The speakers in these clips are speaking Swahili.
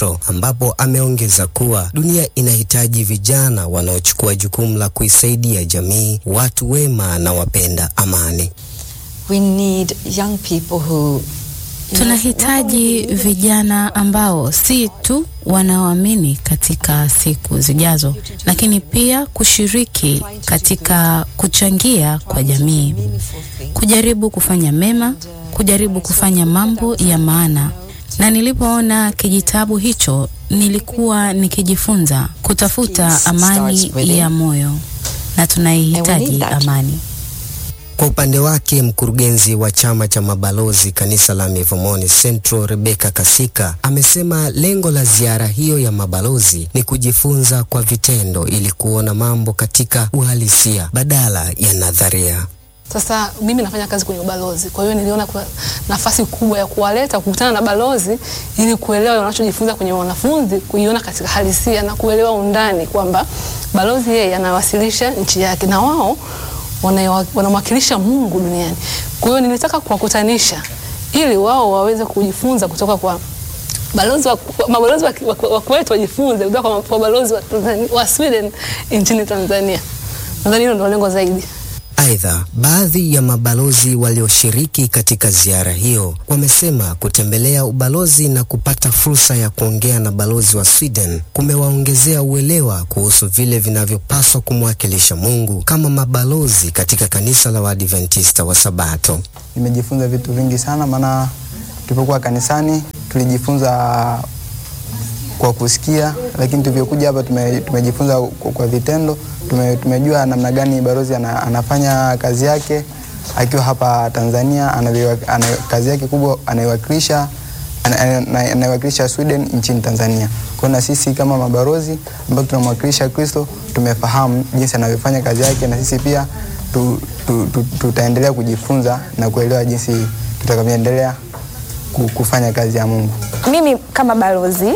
Central, ambapo ameongeza kuwa dunia inahitaji vijana wanaochukua jukumu la kuisaidia jamii, watu wema na wapenda amani. We need young people who Tunahitaji vijana ambao si tu wanaoamini katika siku zijazo, lakini pia kushiriki katika kuchangia kwa jamii, kujaribu kufanya mema, kujaribu kufanya mambo ya maana. Na nilipoona kijitabu hicho, nilikuwa nikijifunza kutafuta amani ya moyo, na tunaihitaji amani. Kwa upande wake mkurugenzi wa chama cha mabalozi kanisa la Mivumoni Central Rebecca Kasika amesema lengo la ziara hiyo ya mabalozi ni kujifunza kwa vitendo ili kuona mambo katika uhalisia badala ya nadharia. Sasa mimi nafanya kazi kwenye ubalozi, kwa hiyo niliona kuna nafasi kubwa ya kuwaleta kukutana na balozi ili kuelewa wanachojifunza kwenye wanafunzi, kuiona katika halisia na kuelewa undani kwamba balozi yeye anawasilisha nchi yake na wao wanamwakilisha Mungu duniani. Kwa hiyo nilitaka kuwakutanisha ili wao waweze kujifunza kutoka kwa balozi wa, mabalozi wa, wa, wa kwetu wajifunze kutoka kwa, kwa balozi wa, wa Sweden nchini Tanzania. Nadhani hilo ndio lengo zaidi. Aidha, baadhi ya mabalozi walioshiriki katika ziara hiyo wamesema kutembelea ubalozi na kupata fursa ya kuongea na balozi wa Sweden kumewaongezea uelewa kuhusu vile vinavyopaswa kumwakilisha Mungu kama mabalozi katika kanisa la Waadventista wa Sabato. Nimejifunza vitu vingi sana, maana tulipokuwa kanisani tulijifunza kwa kusikia, lakini tulivyokuja hapa tume, tumejifunza kwa, kwa vitendo tume, tumejua namna gani balozi ana, anafanya kazi yake akiwa hapa Tanzania ana, ana, kazi yake kubwa anaiwakilisha anaiwakilisha Sweden nchini Tanzania. Kwa na sisi kama mabalozi ambao tunamwakilisha Kristo tumefahamu jinsi anavyofanya kazi yake, na sisi pia tu, tu, tu, tutaendelea kujifunza na kuelewa jinsi tutakavyoendelea kufanya kazi ya Mungu. Mimi kama balozi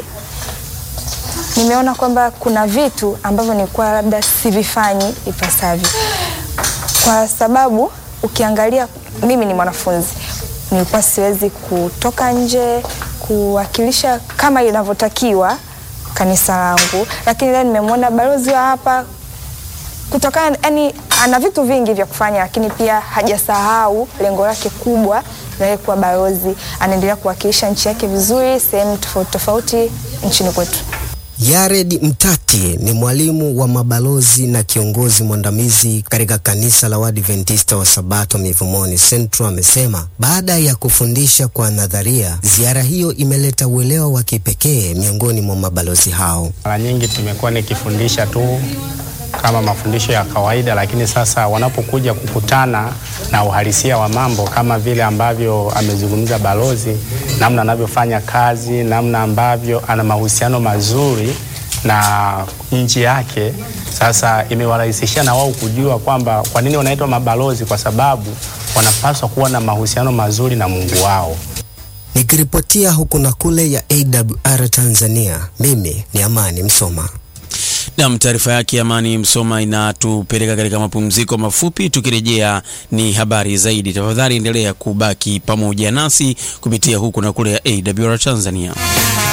nimeona kwamba kuna vitu ambavyo nilikuwa labda sivifanyi ipasavyo, kwa sababu ukiangalia, mimi ni mwanafunzi, nilikuwa siwezi kutoka nje kuwakilisha kama inavyotakiwa kanisa langu, lakini leo nimemwona balozi wa hapa kutokana, yani ana vitu vingi vya kufanya, lakini pia hajasahau lengo lake kubwa la kuwa balozi. Anaendelea kuwakilisha nchi yake vizuri sehemu tofauti tofauti nchini kwetu. Yared Mtati ni mwalimu wa mabalozi na kiongozi mwandamizi katika kanisa la Waadventista wa Sabato Mivumoni Central amesema baada ya kufundisha kwa nadharia, ziara hiyo imeleta uelewa wa kipekee miongoni mwa mabalozi hao. Mara nyingi tumekuwa nikifundisha tu kama mafundisho ya kawaida, lakini sasa wanapokuja kukutana na uhalisia wa mambo kama vile ambavyo amezungumza balozi, namna anavyofanya kazi, namna ambavyo ana mahusiano mazuri na nchi yake, sasa imewarahisishia na wao kujua kwamba kwa nini wanaitwa mabalozi, kwa sababu wanapaswa kuwa na mahusiano mazuri na Mungu wao. Nikiripotia huku na kule ya AWR Tanzania, mimi ni Amani Msoma. Nam, taarifa yake Amani Msoma inatupeleka katika mapumziko mafupi. Tukirejea ni habari zaidi. Tafadhali endelea kubaki pamoja nasi kupitia huku na kule ya AWR Tanzania.